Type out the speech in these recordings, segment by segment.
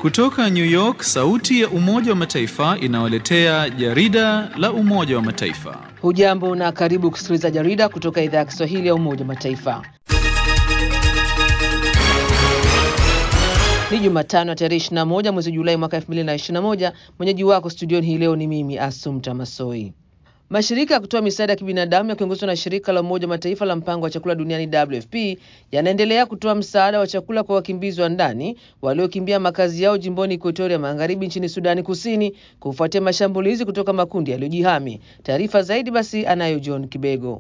Kutoka New York, sauti ya Umoja wa Mataifa inawaletea jarida la Umoja wa Mataifa. Hujambo na karibu kusikiliza jarida kutoka idhaa ya Kiswahili ya Umoja wa Mataifa. Ni Jumatano ya tarehe 21 mwezi Julai mwaka 2021. Mwenyeji wako studioni hii leo ni mimi Asumta Masoi. Mashirika ya kutoa misaada ya kibinadamu yakiongozwa na shirika la Umoja wa Mataifa la mpango wa chakula duniani WFP yanaendelea kutoa msaada wa chakula kwa wakimbizi wa ndani waliokimbia makazi yao jimboni Ekuatoria Magharibi nchini Sudani Kusini kufuatia mashambulizi kutoka makundi yaliyojihami. Taarifa zaidi basi anayo John Kibego.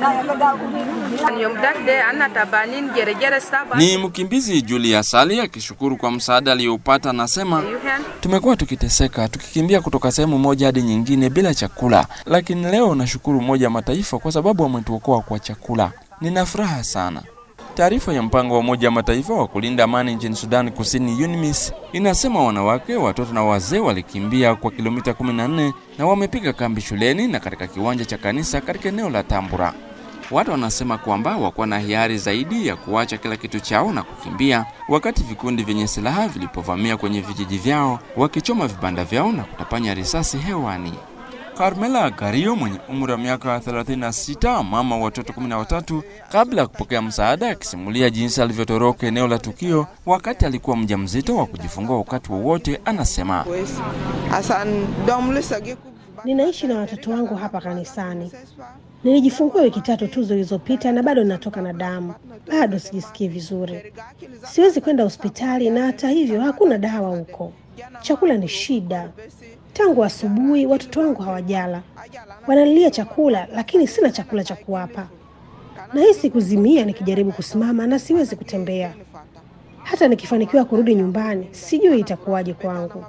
Ni mkimbizi Julius Ali akishukuru kwa msaada aliyoupata, anasema tumekuwa tukiteseka tukikimbia kutoka sehemu moja hadi nyingine bila chakula, lakini leo nashukuru Umoja wa Mataifa kwa sababu wametuokoa kwa chakula. Nina furaha sana. Taarifa ya mpango wa Umoja wa Mataifa wa kulinda amani nchini Sudani Kusini, UNMISS, inasema wanawake, watoto na wazee walikimbia kwa kilomita 14 na wamepiga kambi shuleni na katika kiwanja cha kanisa katika eneo la Tambura. Watu wanasema kwamba wakuwa na hiari zaidi ya kuacha kila kitu chao na kukimbia, wakati vikundi vyenye silaha vilipovamia kwenye vijiji vyao, wakichoma vibanda vyao na kutapanya risasi hewani. Carmela Gario mwenye umri wa miaka 36, mama watoto 13, kabla ya kupokea msaada, akisimulia jinsi alivyotoroka eneo la tukio wakati alikuwa mjamzito wa kujifungua wakati wowote, anasema Ninaishi na watoto wangu hapa kanisani. Nilijifungua wiki tatu tu zilizopita na bado natoka na damu, bado sijisikii vizuri. Siwezi kwenda hospitali na hata hivyo hakuna dawa huko. Chakula ni shida. Tangu asubuhi watoto wangu hawajala, wanalilia chakula, lakini sina chakula cha kuwapa. Nahisi kuzimia nikijaribu kusimama na siwezi kutembea. Hata nikifanikiwa kurudi nyumbani, sijui itakuwaje kwangu.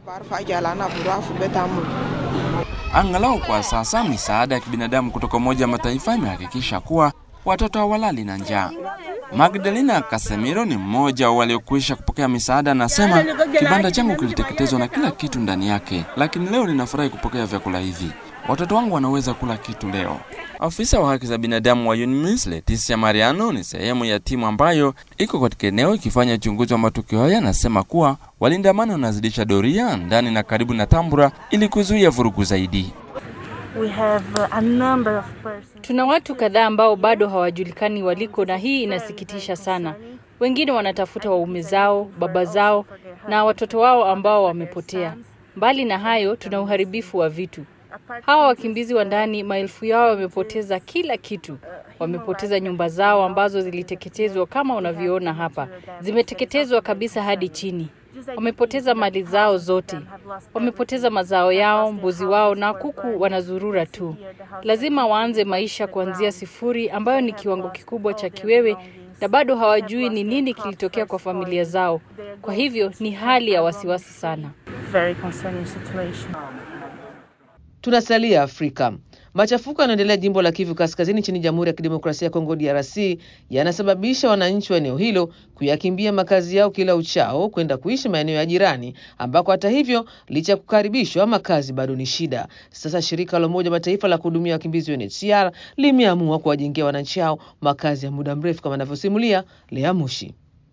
Angalau kwa sasa misaada ya kibinadamu kutoka Umoja wa Mataifa imehakikisha kuwa watoto hawalali na njaa. Magdalena Casemiro ni mmoja wa waliokwisha kupokea misaada, anasema kibanda changu kiliteketezwa na kila kitu ndani yake, lakini leo ninafurahi kupokea vyakula hivi. Watoto wangu wanaweza kula kitu leo. Afisa wa haki za binadamu wa UNMISS Leticia Mariano ni sehemu ya timu ambayo iko katika eneo ikifanya uchunguzi wa matukio haya, anasema kuwa walinda amani wanazidisha doria ndani na karibu na Tambura ili kuzuia vurugu zaidi. We have a number of persons. Tuna watu kadhaa ambao bado hawajulikani waliko, na hii inasikitisha sana. Wengine wanatafuta waume zao, baba zao na watoto wao ambao wamepotea. Mbali na hayo, tuna uharibifu wa vitu. Hawa wakimbizi wa ndani, maelfu yao wamepoteza kila kitu. Wamepoteza nyumba zao ambazo ziliteketezwa kama unavyoona hapa, zimeteketezwa kabisa hadi chini. Wamepoteza mali zao zote, wamepoteza mazao yao, mbuzi wao na kuku wanazurura tu. Lazima waanze maisha kuanzia sifuri, ambayo ni kiwango kikubwa cha kiwewe, na bado hawajui ni nini kilitokea kwa familia zao. Kwa hivyo ni hali ya wasiwasi sana. Very concerning situation. Tunasalia Afrika. Machafuko yanaendelea jimbo la Kivu Kaskazini nchini Jamhuri ya Kidemokrasia ya Kongo DRC yanasababisha wananchi wa eneo hilo kuyakimbia makazi yao kila uchao kwenda kuishi maeneo ya jirani, ambako hata hivyo, licha ya kukaribishwa, makazi bado ni shida. Sasa shirika la Umoja Mataifa la kuhudumia wakimbizi UNHCR limeamua kuwajengea wananchi hao makazi ya muda mrefu, kama anavyosimulia Lea Mushi.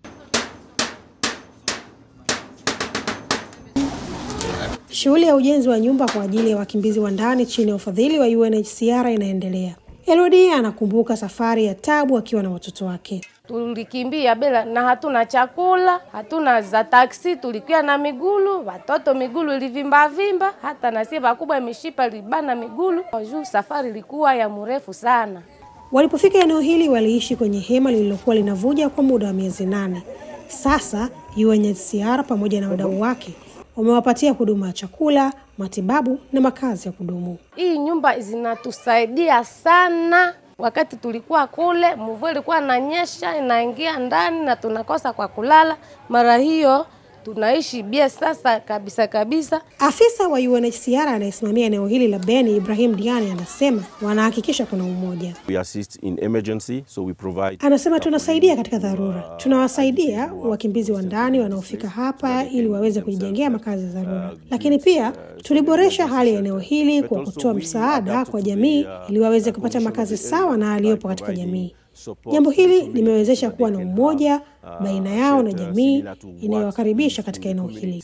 Shughuli ya ujenzi wa nyumba kwa ajili ya wakimbizi wa ndani chini ya ufadhili wa UNHCR inaendelea. Elodie anakumbuka safari ya tabu akiwa na watoto wake. Tulikimbia bila na hatuna chakula, hatuna za taksi, tulikia na migulu, watoto migulu ilivimba vimba, hata na sie wakubwa mishipa libana migulu. Juu safari ilikuwa ya mrefu sana. Walipofika eneo hili, waliishi kwenye hema lililokuwa linavuja kwa muda wa miezi nane. Sasa UNHCR pamoja na wadau wake wamewapatia huduma ya chakula, matibabu na makazi ya kudumu. Hii nyumba zinatusaidia sana. Wakati tulikuwa kule, mvua ilikuwa inanyesha inaingia ndani na tunakosa kwa kulala. Mara hiyo tunaishi bie sasa kabisa kabisa. Afisa wa UNHCR anayesimamia eneo hili la Beni, Ibrahim Diani, anasema wanahakikisha kuna umoja. We assist in emergency, so we provide Anasema tunasaidia katika dharura, tunawasaidia wakimbizi wa ndani wanaofika hapa ili waweze kujijengea makazi ya dharura, lakini pia tuliboresha hali ya eneo hili kwa kutoa msaada kwa jamii ili waweze kupata makazi sawa na aliyopo katika jamii. Jambo hili limewezesha kuwa na umoja baina yao na jamii inayowakaribisha katika eneo hili.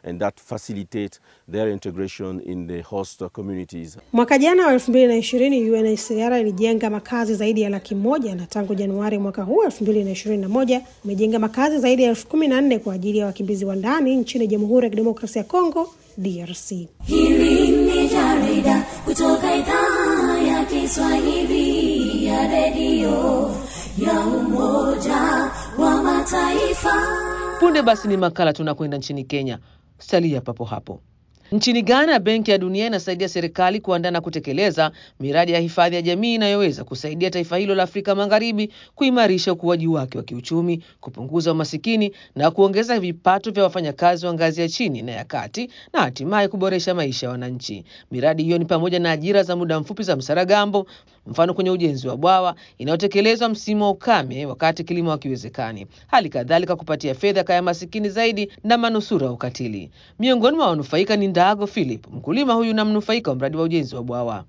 and that facilitates their integration in the host communities. Mwaka jana wa 2020 UNHCR ilijenga makazi zaidi ya laki moja na tangu Januari mwaka huu 2021 imejenga makazi zaidi ya elfu kumi na nne kwa ajili ya wakimbizi wa ndani nchini Jamhuri ya Kidemokrasia ya Kongo DRC. Hili ni jarida kutoka idhaa ya Kiswahili ya redio ya Umoja wa Mataifa. Punde basi ni makala tunakwenda nchini Kenya. Salia papo hapo. Nchini Ghana, Benki ya Dunia inasaidia serikali kuandaa na kutekeleza miradi ya hifadhi ya jamii inayoweza kusaidia taifa hilo la Afrika Magharibi kuimarisha ukuaji wake wa kiuchumi, kupunguza umasikini na kuongeza vipato vya wafanyakazi wa ngazi ya chini na ya kati na hatimaye kuboresha maisha ya wananchi. Miradi hiyo ni pamoja na ajira za muda mfupi za msaragambo, mfano kwenye ujenzi wa bwawa inayotekelezwa msimu wa ukame wakati kilimo hakiwezekani, hali kadhalika kupatia fedha kaya masikini zaidi na manusura wa ukatili. Miongoni mwa wanufaika ni Ndago Philip, mkulima huyu na mnufaika wa mradi wa ujenzi wa bwawa.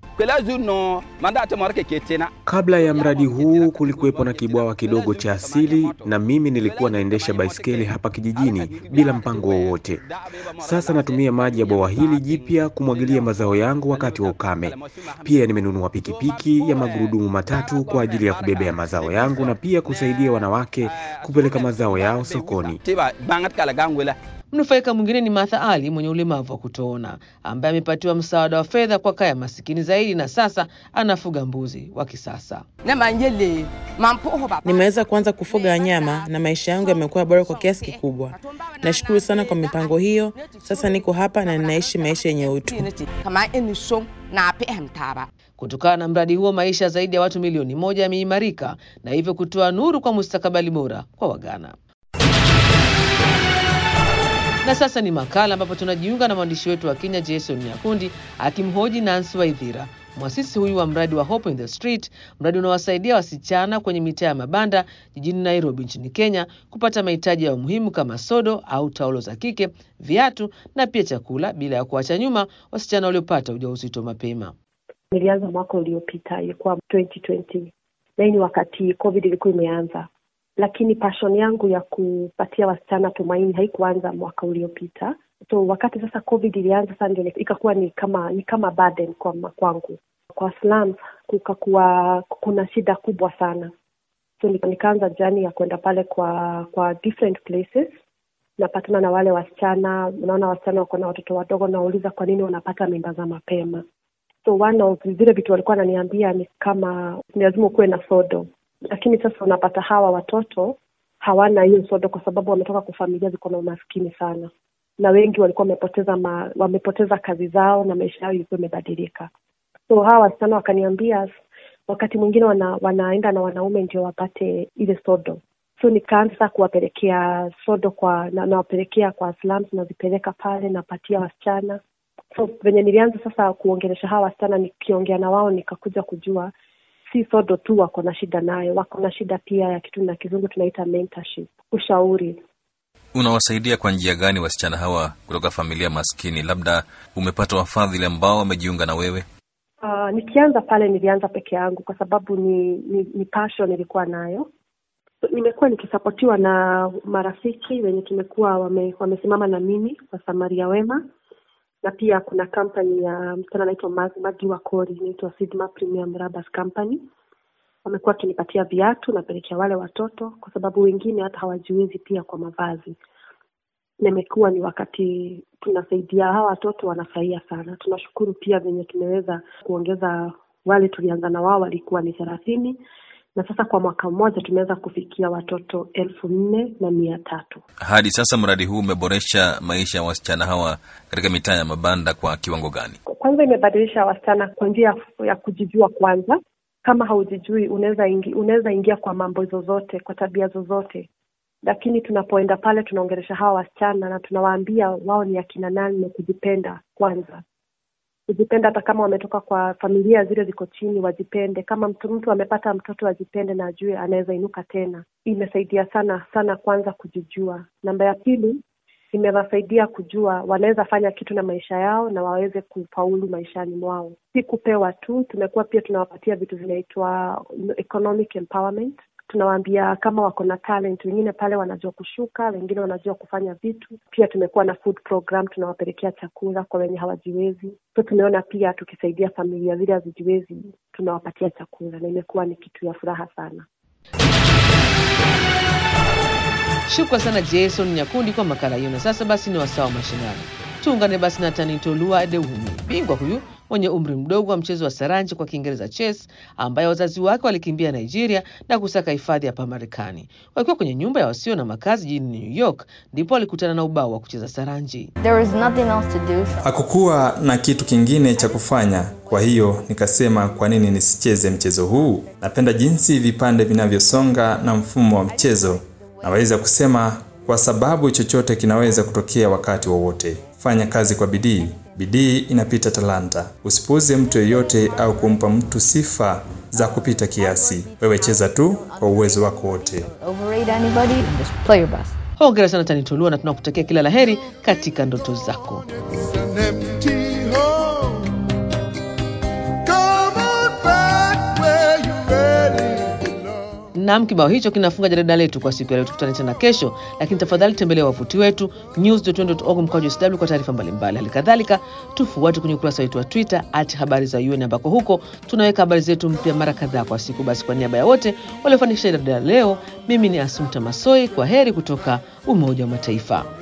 Kabla ya mradi huu kulikuwepo na kibwawa kidogo cha asili, na mimi nilikuwa naendesha baiskeli hapa kijijini bila mpango wowote. Sasa natumia maji ya bwawa hili jipya kumwagilia mazao yangu wakati wa ukame. Pia nimenunua pikipiki ya magurudumu matatu kwa ajili ya kubebea mazao yangu na pia kusaidia wanawake kupeleka mazao yao sokoni. Mnufaika mwingine ni Martha Ali mwenye ulemavu wa kutoona ambaye amepatiwa msaada wa fedha kwa kaya masikini zaidi na sasa anafuga mbuzi wa kisasa. Nimeweza kuanza kufuga wanyama na maisha yangu yamekuwa bora kwa kiasi kikubwa. Nashukuru sana kwa mipango hiyo. Sasa niko hapa na ninaishi maisha yenye utu. Kutokana na mradi huo, maisha zaidi ya watu milioni moja yameimarika na hivyo kutoa nuru kwa mustakabali bora kwa Wagana. Na sasa ni makala ambapo tunajiunga na mwandishi wetu wa Kenya Jason Nyakundi akimhoji Nancy Waithira, mwasisi huyu wa mradi wa Hope in the Street, mradi unaowasaidia wasichana kwenye mitaa ya mabanda jijini Nairobi nchini Kenya kupata mahitaji ya muhimu kama sodo au taulo za kike, viatu na pia chakula, bila ya kuacha nyuma wasichana waliopata ujauzito mapema. Nilianza mwaka uliopita, ilikuwa 2020 na hii ni wakati COVID ilikuwa imeanza lakini passion yangu ya kupatia wasichana tumaini haikuanza mwaka uliopita. So wakati sasa COVID ilianza sasa, ndio ikakuwa ni kama ni kama burden kwa kwangu. Kwa slums kukakuwa kuna shida kubwa sana, so nikaanza jani ya kwenda pale kwa kwa different places, napatana na wale wasichana. Unaona wasichana wako na watoto wadogo, nawauliza kwa nini wanapata mimba za mapema. So one of vile vitu walikuwa wananiambia ni kama ni lazima ukuwe na sodo lakini sasa unapata hawa watoto hawana hiyo sodo kwa sababu wametoka kwa familia ziko na umaskini sana, na wengi walikuwa wamepoteza ma, wamepoteza kazi zao na maisha yao ilikuwa imebadilika. So hawa wasichana wakaniambia wakati mwingine wana, wanaenda na wanaume ndio wapate ile sodo. So nikaanza sasa kuwapelekea sodo kwa na, nawapelekea kwa slums, nazipeleka pale napatia wasichana. So venye nilianza sasa kuongelesha hawa wasichana, nikiongea na wao nikakuja kujua si sodo tu wako na shida nayo, wako na shida pia ya kitu na kizungu tunaita mentorship, ushauri. Unawasaidia kwa njia gani wasichana hawa kutoka familia maskini? Labda umepata wafadhili ambao wamejiunga na wewe? Uh, nikianza pale nilianza peke yangu kwa sababu ni ni, ni passion nilikuwa nayo. So, nimekuwa nikisapotiwa na marafiki wenye tumekuwa wame, wamesimama na mimi kwa Samaria Wema na pia kuna kampani ya msichana anaitwa Magi Wakori inaitwa Sidma Premium Rubbers Company. Wamekuwa wakinipatia viatu napelekea wale watoto, kwa sababu wengine hata hawajiwezi pia kwa mavazi. Na imekuwa ni wakati tunasaidia hawa watoto, wanafurahia sana. Tunashukuru pia venye tumeweza kuongeza, wale tulianza na wao walikuwa ni thelathini na sasa kwa mwaka mmoja tumeweza kufikia watoto elfu nne na mia tatu. Hadi sasa mradi huu umeboresha maisha ya wasichana hawa katika mitaa ya mabanda kwa kiwango gani? Kwanza imebadilisha wasichana kwa njia ya kujijua kwanza. Kama haujijui unaweza ingi, unaweza ingia kwa mambo zozote, kwa tabia zozote, lakini tunapoenda pale tunaongelesha hawa wasichana na tunawaambia wao ni akina nani na kujipenda kwanza kujipenda hata kama wametoka kwa familia zile ziko chini, wajipende. Kama mtu mtu amepata mtoto ajipende na ajue anaweza inuka tena. Imesaidia sana sana, kwanza kujijua. Namba ya pili, imewasaidia kujua wanaweza fanya kitu na maisha yao na waweze kufaulu maishani mwao, si kupewa tu. Tumekuwa pia tunawapatia vitu vinaitwa economic empowerment. tunawaambia kama wako na talent, wengine pale wanajua kushuka, wengine wanajua kufanya vitu. Pia tumekuwa na food program, tunawapelekea chakula kwa wenye hawajiwezi. So tumeona pia tukisaidia familia zile hazijiwezi, tunawapatia chakula, na imekuwa ni kitu ya furaha sana. Shukran sana Jason Nyakundi kwa makala hiyo. Na sasa basi ni wasaa wa mashindano. Tuungane basi na Tanitolua Adewumi, bingwa huyu mwenye umri mdogo wa mchezo wa saranji kwa Kiingereza chess, ambaye wazazi wake walikimbia Nigeria na kusaka hifadhi hapa Marekani. Wakiwa kwenye nyumba ya wasio na makazi jijini New York, ndipo walikutana na ubao wa kucheza saranji. There was nothing else to do. Hakukuwa na kitu kingine cha kufanya, kwa hiyo nikasema kwa nini nisicheze mchezo huu? Napenda jinsi vipande vinavyosonga na mfumo wa mchezo. Naweza kusema kwa sababu chochote kinaweza kutokea wakati wowote. Fanya kazi kwa bidii. Bidii inapita talanta. Usipuuze mtu yeyote au kumpa mtu sifa za kupita kiasi. Wewe cheza tu kwa uwezo wako wote. Overrate anybody, just play your best. Hongera sana Tanitolua na tunakutakia kila laheri katika ndoto zako. Naam, kibao hicho kinafunga jarida letu kwa siku ya leo. Tukutane tena kesho, lakini tafadhali tembelea wavuti wetu news.un.org mkwaju sw kwa taarifa mbalimbali. Hali kadhalika tufuate kwenye ukurasa wetu wa Twitter at habari za UN ambako huko tunaweka habari zetu mpya mara kadhaa kwa siku. Basi kwa niaba ya wote waliofanikisha jarida leo, mimi ni Asumta Masoi, kwa heri kutoka Umoja wa Mataifa.